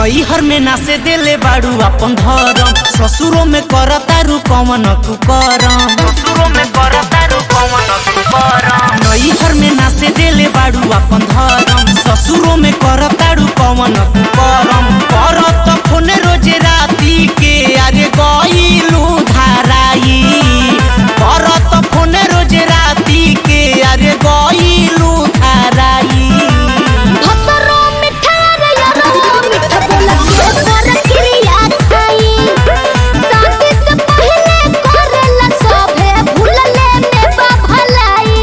नैहर में नासे देले बाड़ू अपन धरम ससुरो में करतारू कमन तू करम ससुरो में करतारू कमन तू करम नैहर में नासे देले बाड़ू अपन धरम ससुरो में करतारू कमन तू करम करत फोन रोज राती के अरे गईलू धाराई करत फोन रोज राती के अरे गईलू धाराई भतरो मिठा रे यारो मिठा बोला के पर क्रिया खाई शादी से पहले करेला सभे भूलले में बा भलाई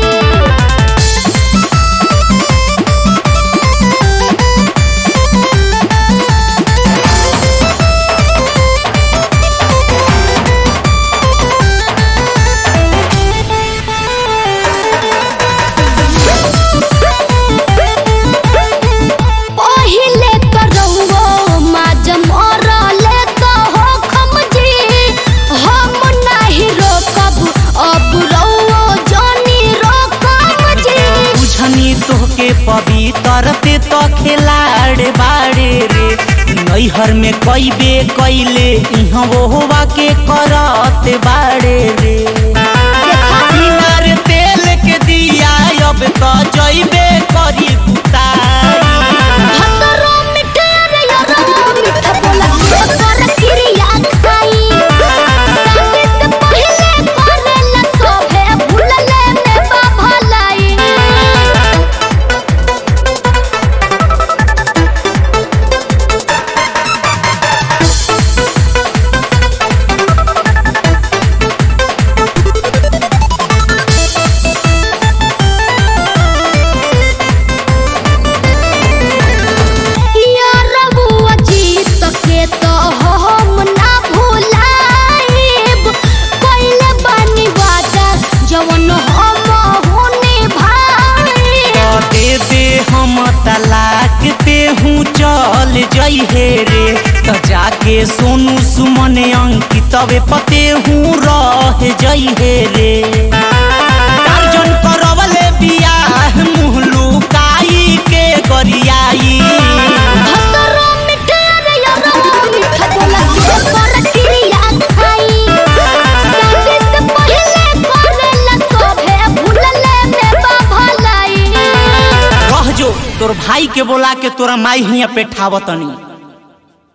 पहिले करौओ माज मरले तो हो खमजी हम नाही रोकब अब रौओ जानी रोकब जी बुझनी तोहके पवित्र ते तो खिलाड़ बाड़े रे नैहर में कैबे कैले इहाँ होवा के करत बाड़े रे बिनार तेल के दिया अब तो जैबे करी कुताई भतरो मिठा रे यारो मिठा बोला के पर क्रिया खाई शादी से पहले करेला सभे भूलले में बा भलाई यारबुआ जीत के तो हम ना भुलाइब कइले बानी वादा जवन हम होने भाई दे दे हम तलाक पे हूँ चल जइहे रे त जाके सोनू सुमन अंकितवे पते हूँ रह जइहे रे टार्जन करवले बियाह मुँह लुकाई के गरियाई भतरो मिठा रे यारो मिठा बोला के पर क्रिया खाई शादी से पहले करेला सभे भूलले में बा भलाई रह जो तोर भाई के बोला के तोरा माई हिया पे ठावतनी